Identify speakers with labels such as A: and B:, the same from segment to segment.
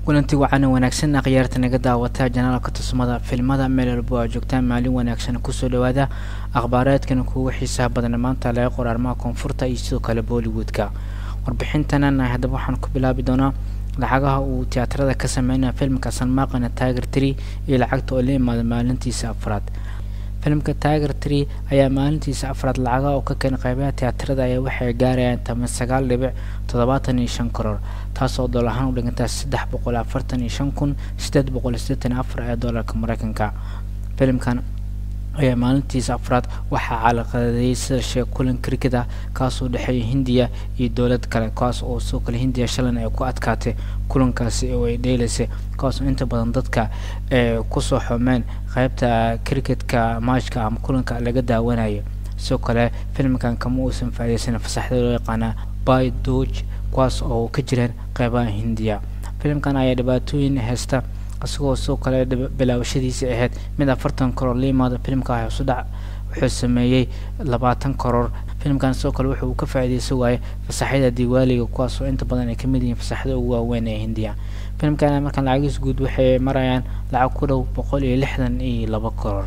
A: kulanti wacan wanaagsan akhyaarta naga daawata janaalka tusmada filmada meel walbo aa joogtaan maalin wanaagsan kusoo dhawaada akhbaareedkan kuwa xiisaha badan maanta laga qor arrimaha koonfurta iyo sidoo kale bollywoodka warbixintanan haddaba waxaan ku bilaabi doonaa lacagaha uu tiyaatarada ka sameynaya filmka sanmaaqana tiger tree iyo lacagta oo la imaada maalintiisa afraad filimka tiger tree ayaa maalintiisa afraad lacagaha oo ka keena qeybaha tiyaatarada ayaa waxay gaarayaan toban sagaal dhibic toddobaatan iyo shan karoor taasoo dool ahaan u dhigantaa saddex boqol afartan iyo shan kun sideed boqol sideetan afar ee doolarka mareykanka filimkan ayaa maalintiisa afraad waxaa calaqadeeyay sida sheeg kulan cricket ah kaasoo dhexeeya hindiya iyo dowlad kale kaas oo sidoo kale hindiya shalan ay ku adkaatay kulankaasi oo ay dheelaysay kaasoo inta badan dadka ee kusoo xumeen qeybta cricketka maajka ama kulanka laga daawanaya sidoo kale filimkan kama uusan faaideysan fasaxda loo yaqaana by doge kuwaas oo ka jireen qeybaha hindiya filimkan ayaa dhibaatooyin haysta isagoo sidoo kale bilaawashadiisii ahayd mid afartan karoor la yimaado filimka hosudhac wuxuu sameeyey labaatan karoor filimkan sidoo kale wuxuu ka faa'iideysan waayey fasaxyada diwaaliga kuwaasoo inta badan ay kamid yihiin fasaxda ugu waaweyn ee hindiya filimkan markaan lacagiis guud waxay marayaan lacag ku dhow boqol iyo lixdan iyo laba karoor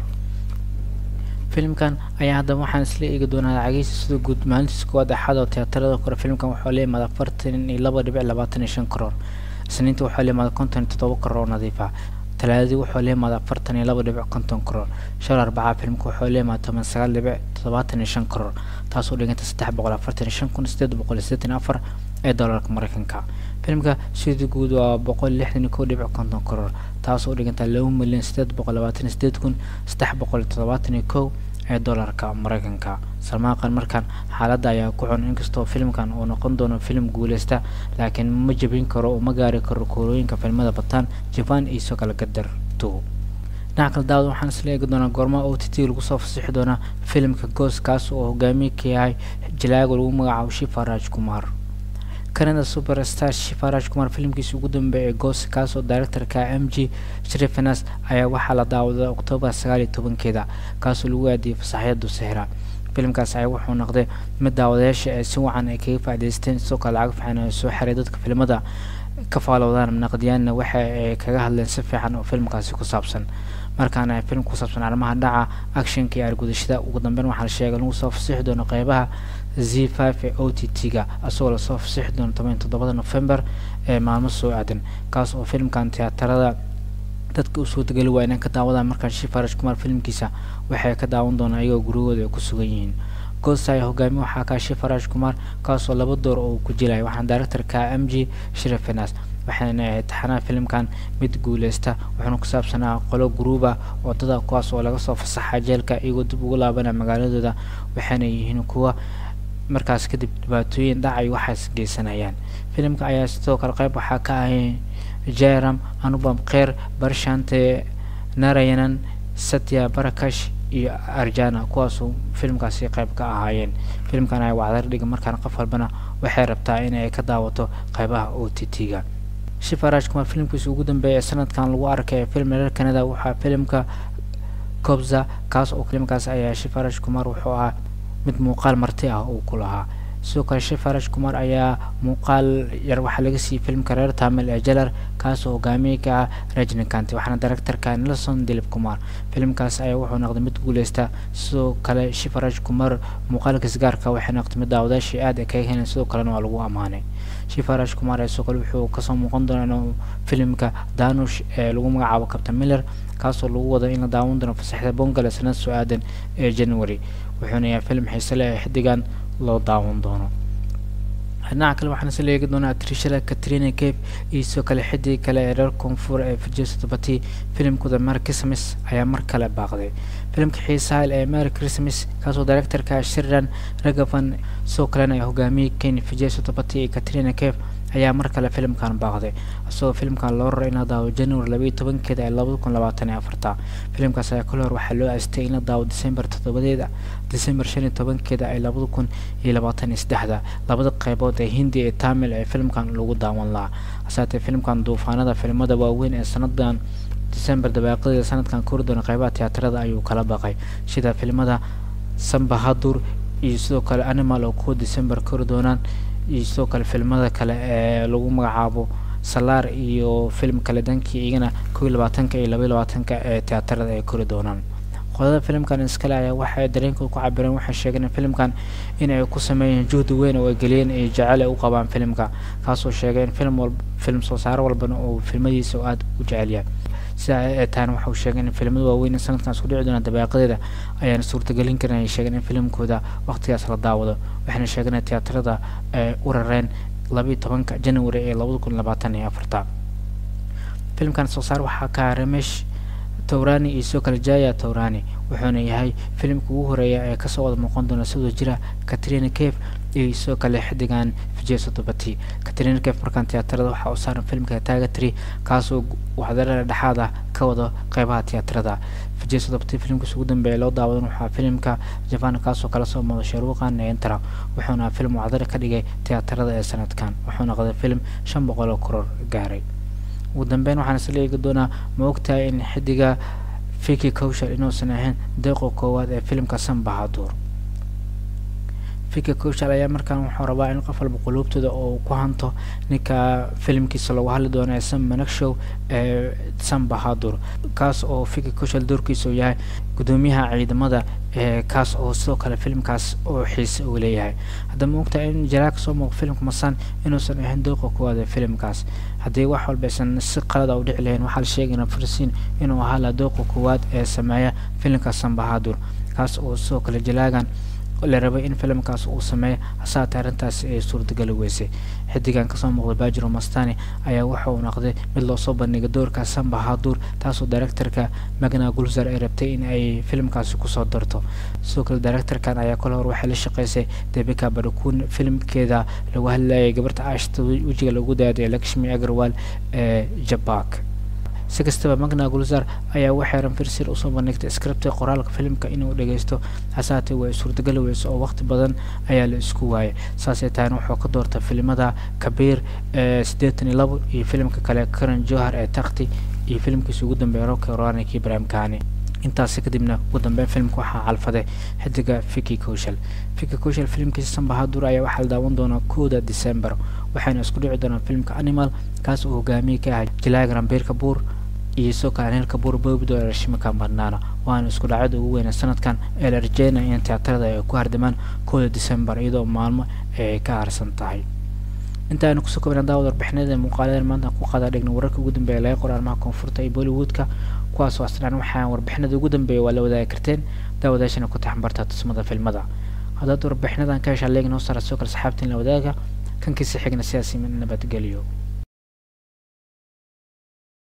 A: filimkan ayaa haddaba waxaan isla eegi doonaa lacagiisa sida guud maalintiisa koowaad axad oo tiyaatarada kore filimkan waxaa la yimaada afartan iyo laba dhibic labaatan iyo shan karoor isniinta waxaa la yimaada konton iyo toddoba karoor oo nadiif ah talaadadii waxaa la yimaada afartan iyo laba dhibic konton karoor shal arbacaa filimka waxaa la yimaada toban sagaal dhibic toddobaatan iyo shan karoor taasoo dhiganta saddex boqol afartan iyo shan kun sideed boqol iyo siddeetan iyo afar ee doolarka mareykanka filimka sidii guud waa boqol lixdan iyo kow dhibic konton karoor taasoo dhiganta laba milyan sideed boqol labaatan iyo sideed kun saddex boqol iyo toddobaatan iyo kow ee doolarka mareykanka salmaaqan markaan xaaladda ayaa ku xun inkastoo filimkan uu noqon doono filim guuleysta laakiin ma jebin karo oo ma gaari karo koorooyinka filmada bataan jaban iyo soo kala gadar two dhinaca kale daawad waxaan isla eegi doonaa goormaha o t t lagu soo fasixi doonaa filimka goos kaas oo hogaamiye ka yahay jalaago lagu magacaabo shifa raj kumar canada superstar shifa raj kumar filimkiisa ugu dambeeya ee goos kaas oo directorka m g shrifenas ayaa waxaa la daawaday oktoobar sagaal iyo tobankeeda kaasoo lagu aadiyay fasaxyada sahra filimkaas ayaa wuxuu noqday mid daawadayaasha ee si wacan ay kaga faa'idaysteen sidoo kale lacag fiican ay soo xiray dadka filimada ka faalowdaan naqdiyaanna waxa ay kaga hadleen si fiican oo filimkaasi ku saabsan markaana film ku saabsan arrimaha dhaca actionka iyo argudashada ugu dambeyn waxaa la sheegay lagu soo fasixi doono qeybaha z five ee o t t-ga isagoo lasoo fasixi doono toban toddobada november ee maalmo soo aadan kaas oo filimkan tiyaatarada dadka u suurtageli waa inay ka daawadaan markaan shifaraj kumar filimkiisa waxay ka daawan doonaan iyagoo gurigooda ay ku sugan yihiin goosta ayaa hogaamiye waxaa kaa shifaraj kumar kaasoo laba door oo ku jilaya waxaana directorka m g shrifenas waxayna ahayd taxanaha filimkan mid guuleysta wuxuuna ku saabsanaa qolo guruuba wadada kuwaas oo laga soo fasaxa jeelka iyagoo dib ugu laabanaya magaaladooda waxayna yihiin kuwa markaas kadib dhibaatooyin dhacay waxaas geysanayaan filimka ayaa sidoo kale qeyb waxaa ka ahay jairam anubam kheer barshante narayanan satya barakash iyo arjana kuwaasoo filimkaasi qeyb ka ahaayeen filimkan ayaa wacdar dhiga markaan qof walbana waxay rabtaa inay ka daawato qeybaha o t t-ga shifaraj kumar filimkiisa ugu dambeeya ee sanadkan lagu arkay ee film reer canada waxaa filimka cobza kaas oo filimkaas ayaa shifaraj kumar wuxuu ahaa mid muuqaal marti ah uu ku lahaa sidoo kale shifaraj kumar ayaa muuqaal yar waxaa laga siiyey filimka reer tamil ee jalar kaasoo hogaamiye ka ah rajnikanti waxaana directorka nelson dilib kumar filimkaas ayaa wuxuu noqday mid guuleysta sidoo kale shifaraj kumar muuqaalkiis gaarka waxay noqday mid daawadaashii aad ay kaga heleen sidoo kalena waa lagu ammaanay shifaraj kumar ee sidoo kale wuxuu kasoo muuqan doonaa inuu filimka danush ee lagu magacaabo captain miller kaasoo lagu wado in la daawan doono fasaxda bongale sanad soo aadan ee january wuxuuna yahay film xiise leh ee xiddigan loo daawan doono dhinaca kale waxaan isla eegi doonaa atrishada katrina cape iyo sidoo kale xiddig kale ee reer koonfur ee virjesotobati filimkooda mer christmas ayaa mar kale baaqday filimka xiisaha ee mer christmas kaasoo directorka shiridan ragavan sidoo kalena ay hogaamiyey ken virjesotobati iyo katrina cape ayaa mar kale filimkan baaqday isagoo filimkan loo raray in la daawo january labaiyo tobankeeda ee labada kun labaatan iyo afarta filimkaas ayaa kale hor waxaa loo aastay in la daawo december toddobadeeda december shan iyo tobankeeda ee labada kun iyo labaatan iyo saddexda labada qeybood ee hindi ee tamil ee filimkan lagu daawan lahaa hasaatee filimkan duufaanada filimada waaweyn ee sanadan december dabaaqadeeda sanadkan kori doona qeybaha tiyaatarada ayuu kala baqay sida filimada sambahadur iyo sidoo kale animal oo kuwa december kori doonaan iyo sidoo kale filmada kale ee lagu magacaabo salaar iyo film kale dankii iyagana kow iyo labaatanka iyo laba iyo labaatanka ee tiyaatarada ay kori doonaan qodada filimkan iskale ayaa waxay dareenkooda ku cabireen waxay sheegeen in filimkan in ay ku sameeyeen juhdi weyn oo ay geliyeen iyo jecel ay u qabaan filimka kaasoo sheegay in film walba film soo saaro walbana uu filmadiisa aada u jecel yahay sida ay tahayna waxa uu sheegay in filimada waaweyn sanadkan isku dhici doona dabaaqadeeda ayaan suurtagelin karin ay sheegeen in filimkooda waqtigaas la daawado waxayna sheegeen in tiyaatarada ay u rareen labayo tobanka january ee labada kun labaatan iyo afarta filimkan soo saar waxaa ka ramesh towrani iyo sidoo kale jaya towrani wuxuuna yahay filimka ugu horeeya ee kasoo wada muuqan doona sidoo jira katrina cave iyo sidoo kale xidigan vijay sodobati katrina cave markaan tiyaatarada waxaa u saaran filimka tagatry kaasoo waxdarada dhexaad ah ka wada qeybaha tiyaatarada vijay sodobati filimkiisa ugu dambeeya loo daawadan waxaa filimka japan kaasoo kala soo mooda sharuuqa neentara wuxuuna film waxdara ka dhigay tiyaatarada ee sanadkan wuxuuna qaday film shan boqol oo koror gaaray ugu dambeyn waxaan isla eegi doonaa ma ogtahay in xidiga fiki cowshal inuusan ahayn deeqo koowaad ee filimka sanbahaduur fiki cowshal ayaa markaan wuxuu rabaa in qof walba quluubtooda oo ku hanto ninka filimkiisa lagu hadli doono ee sam managshow ee sanbahadur kaas oo fiki cowshal doorkiisa uu yahay gudoomiyaha ciidamada ee kaas oo sidoo kale filimkaas oo xiise uu leeyahay haddaba ma ogtahay in jalaa kasoo muuqo filimka masan inuusan ahayn dooqa koowaad ee filimkaas haddii wax walba aysan si qalada u dhici lahayn waxaa la sheegayna farsiin inuu ahaa la dooqa koowaad ee sameeya filimka sanbahadur kaas oo sidoo kale jalaagan la rabay in filimkaas uu sameeyo hasaatee arrintaasi ay suurtagali weysay xidigan kasoo muuqda bajiro mastani ayaa waxa uu noqday mid loo soo bandhigay doorka samba hadur taasoo directorka magna gulzar ay rabtay in ay filimkaasi kusoo darto sidoo kale directorkan ayaa kole hor waxay la shaqeysay debika badakun filimkeeda lagu hadlayay gabarta ashta wejiga lagu daaday lakshmi agarwal ee jabak si kastaba magna gulzar ayaa waxay ranfirsir usoo bandhigtay scripta qoraalka filimka inuu dhageysto hasaatee way suurtagali weyso oo waqti badan ayaa la isku waayay saasay tahayna wuxuu ka doortay filimada kabiir ee siddeetan iyo labo iyo filimka kale karan johar ee takti iyo filimkiisa ugu dambeeya roki roranik ibrahim kani intaasi kadibna ugu dambeyn filimka waxaa calfaday xidiga fiki koshal fiki koshal filimkiisa sanbahadur ayaa waxaa la daawan doonaa kowda december waxayna isku dhici doonaan filimka animal kaas oo hogaamiye ka ahay jilaaga rambiir kabuur iyo sidoo kale anil kabuur boobido ee rashimika madnaana waana isku dhacyada ugu weyna sanadkan ee la rajeynaya in tiyaatarada ay ku hardamaan kowda december iyadoo maalmo ay ka harsan tahay intaaynu kusoo kobina daawad warbixinada muuqaaladan maanta ku qaada dhigna wararka ugu dambeeya laga qor arrimaha koonfurta iyo bollywoodka kuwaasoo asnaan waxaan warbixinada ugu dambeeya waa la wadaagi karteen daawadaashana ku taxanbarta tusmada filmada haddaad warbixinadan ka heshaa leegin hoo saara sidoo kale saxaabtiin la wadaaga kankiisa xigna sidaasi nabadgeliyo